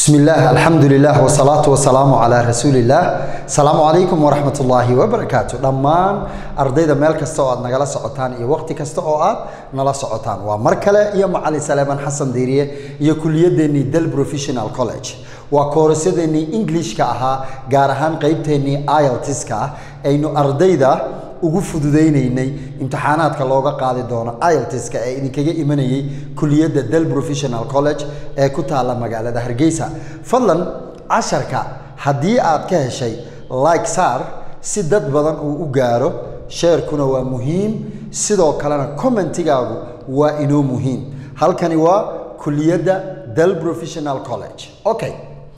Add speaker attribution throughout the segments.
Speaker 1: بسم الله الحمد لله والصلاة والسلام على رسول الله السلام عليكم ورحمة الله وبركاته دمان أرضيدا ميل كستا oo aad nagala socotaan iyo waqti kasta oo aad nala socotaan waa mar kale iyo macalin Salaaman Xasan Diiriye iyo kuliyadeeni Del Professional College waa koorsadeeni Englishka ahaa gaar ahaan qaybteeni IELTS-ka aynu ardayda ugu fududeynaynay imtixaanaadka looga qaadi doono IELTS-ka ee idinkaga imanayay kuliyadda Del Professional College ee ku taala magaalada Hargeysa fadlan casharka haddii aad ka heshay like saar si dad badan uu u gaaro sheerkuna waa muhiim sidoo kalena commentigaagu waa inoo muhiim halkani waa kuliyadda Del Professional College okay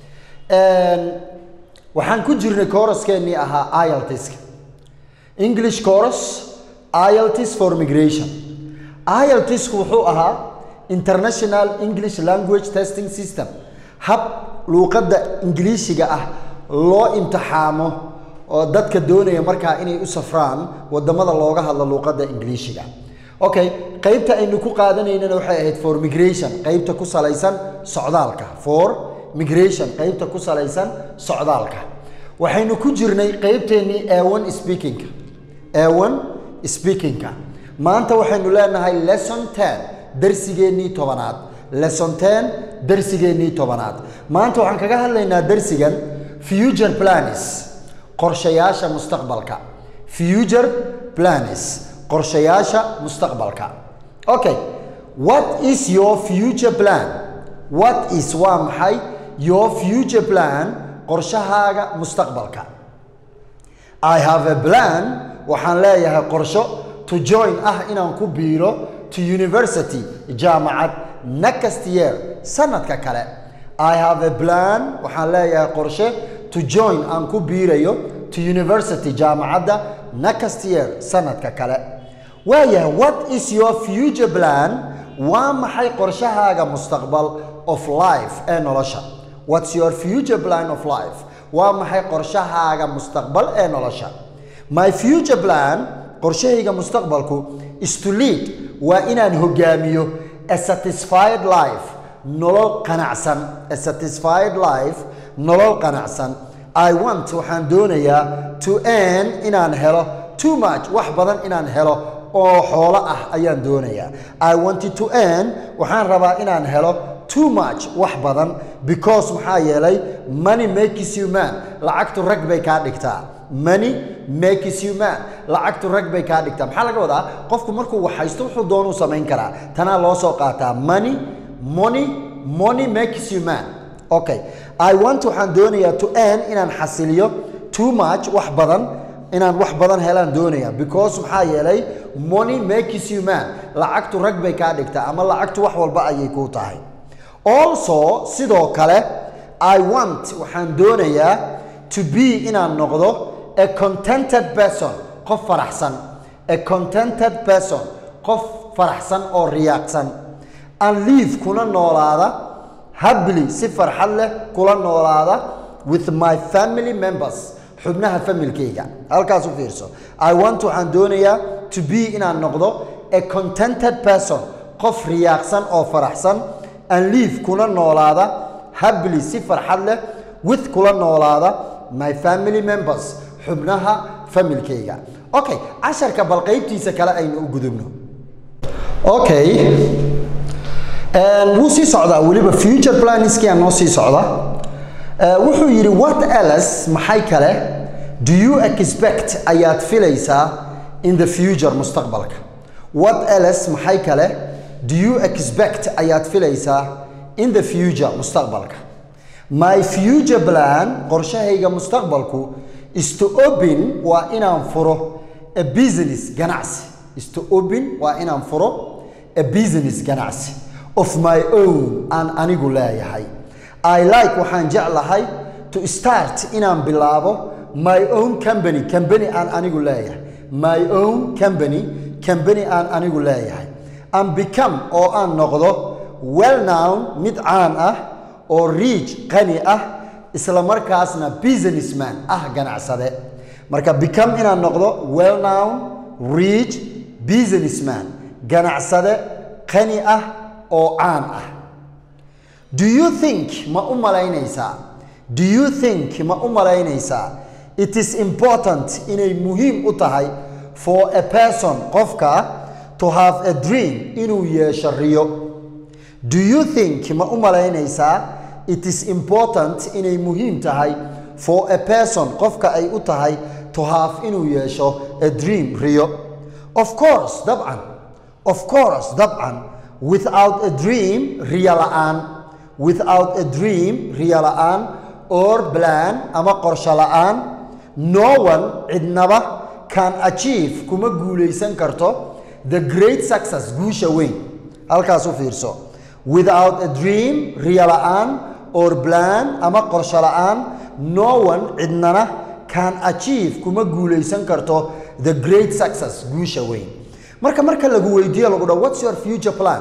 Speaker 1: waxaan ku jirnay kooraskeenii ahaa IELTS-ka English course IELTS for migration IELTS wuxuu ahaa International English Language Testing System hab luuqadda ingiliishiga ah loo imtixaamo oo dadka doonaya markaa inay u safraan wadamada looga hadlo luuqadda ingiliishiga okay qaybta aynu ku qaadanaynana waxay ahayd for migration qaybta ku salaysan socdaalka for migration qaybta ku salaysan socdaalka waxaynu ku jirnay qaybteennii A1 speaking A1 speaking maanta waxaynu leenahay lesson 10 darsigeennii tobanaad lesson 10 darsigeennii tobanaad maanta waxaan kaga hadlaynaa darsigan future plans qorshayaasha mustaqbalka future plans qorshayaasha mustaqbalka okay what is your future plan what is waa maxay your future plan qorshahaaga mustaqbalka i have a plan waxaan leeyahay qorsho to join ah inaan ku biiro to university jaamacad next year sanadka kale i have a plan waxaan leeyahay qorshe to join aan ku biirayo to university jaamacadda next year sanadka kale waayahay what is your future plan waa maxay qorshahaaga mustaqbal of life ee nolosha what's your future plan of life waa maxay qorshahaaga mustaqbal ee nolosha my future plan qorshahayga mustaqbalku is to lead waa inaan hogaamiyo a satisfied life nolol qanacsan a satisfied life nolol qanacsan i want waxaan doonayaa to earn inaan helo too much wax badan inaan helo oo xoolo ah ayaan doonayaa i wanted to earn waxaan rabaa inaan helo too much wax badan because maxaa yeelay money makes you man lacagtu rag bay kaa dhigtaa money makes you man lacagtu rag bay kaa dhigtaa maxaa laga wadaa qofku markuu wax haysto wuxuu doonuu samayn karaa tanaa loo soo qaataa money money money makes you man okay i want waxaan doonayaa to earn inaan xasiliyo too much wax badan inaan wax badan helaan doonaya because maxaa yeelay money makes you man lacagtu rag bay kaa dhigtaa ama lacagtu wax walba ayay kuu tahay also sidoo kale i want waxaan doonayaa to be inaan noqdo a contented person qof faraxsan a contented person qof faraxsan oo riyaaqsan and live kuna noolaada happily si farxad leh kula noolaada with my family members xubnaha familkayga halkaas u fiirso i want waxaan doonayaa to be inaan noqdo a contented person qof riyaaqsan oo faraxsan and live kuna noolaada happily si farxad leh with kula noolaada my family members xubnaha familkayga okay casharka bal qaybtiisa kale aynu u gudubno okay wuu sii socdaa weliba future planskii noo sii socda wuxuu yidhi what else maxay kale do you expect ayaad filaysaa in the future mustaqbalka what else maxay kale do you expect ayaad filaysaa in the future mustaqbalka my future plan qorshahayga mustaqbalku is to open waa inaan furo a business ganacsi is to open waa inaan furo a business ganacsi of my own aan anigu leeyahay i like waxaan jeclahay to start inaan bilaabo my own company company aan anigu leeyahay my own company company aan anigu leeyahay and become oo aan noqdo well known mid caan ah oo rich qani ah isla markaasna businessman ah ganacsade marka become inaan noqdo well known rich businessman ganacsade qani ah oo caan ah do you think ma u malaynaysaa do you think ma u malaynaysaa it is important inay muhiim u tahay for a person qofka to have a dream inuu yeesho riyo do you think ma u malaynaysaa it is important inay muhiim tahay for a person qofka ay u tahay to have inuu yeesho a dream riyo of course dabcan of course dabcan without a dream riyo la'aan without a dream riyo la'aan or plan ama qorsho la'aan no one cidnaba can achieve kuma guulaysan karto the great success guusha weyn halkaas u fiirso without a dream riyo la'aan or plan ama qorsho la'aan no one cidnana can achieve kuma guulaysan karto the great success guusha weyn marka marka lagu weydiiyo lagu dhaho what's your future plan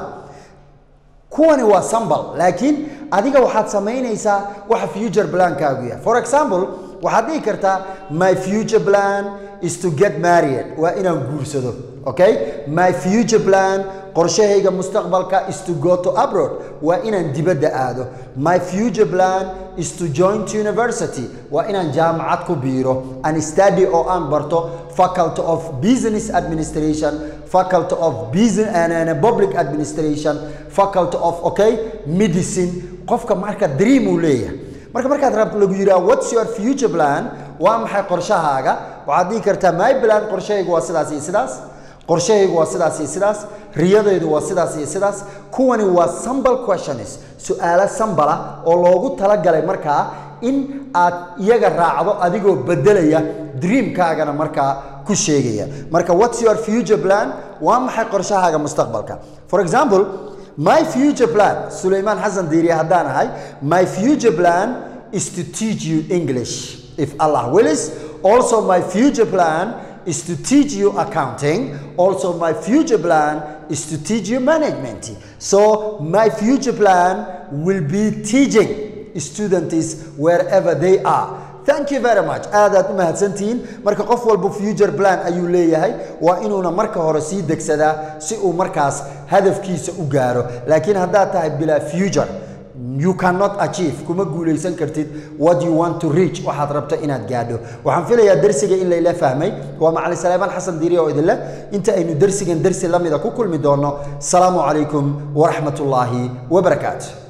Speaker 1: kuwani waa sambal laakiin adiga waxaad samaynaysaa waxa future plankaagu yahay for example waxaad dhihi kartaa my future plan is to get married waa inaan guursado okay my future plan qorshahayga mustaqbalka is to go to abroad waa inaan dibadda aado my future plan is to join to university waa inaan jaamacad ku biiro an study oo aan barto faculty of business administration faculty of business and, and public administration faculty of okay medicine qofka marka dream uu leeyahay marka markaad rabto lagu yidhaha what's your future plan waa maxay qorshahaaga waxaad dhihi kartaa my plan qorshahaygu waa sidaas iyo sidaas qorshahaygu waa sidaas iyo sidaas riyadaydu waa sidaas iyo sidaas kuwani waa sambal questions su-aalo sambala oo loogu talagalay markaa in aad iyaga raacdo adigoo bedelaya dreamkaagana markaa ku sheegaya marka what's your future plan waa maxay qorshahaaga mustaqbalka for example my future plan sulaymaan xasan diiriye haddaan ahay my future plan is to teach you english if allah willis also my future plan is to teach you accounting. Also, my future plan is to teach you management. So, my future plan will be teaching students wherever they are. Thank you very much. aadaad u mahadsantihiin marka qof walba future plan ayuu leeyahay waa inuuna marka hore sii degsadaa si uu markaas hadafkiisa u gaaro laakiin haddaad tahay bilaa future you cannot achieve kuma guulaysan kartid what you want to reach waxaad rabto inaad gaadho waxaan filayaa dersiga in layla fahmay waa macalin salaamaan xasan diiri oo idinleh inta aynu dersigan dersi la mida ku kulmi doono salaamu calaykum waraxmatullaahi wabarakaatu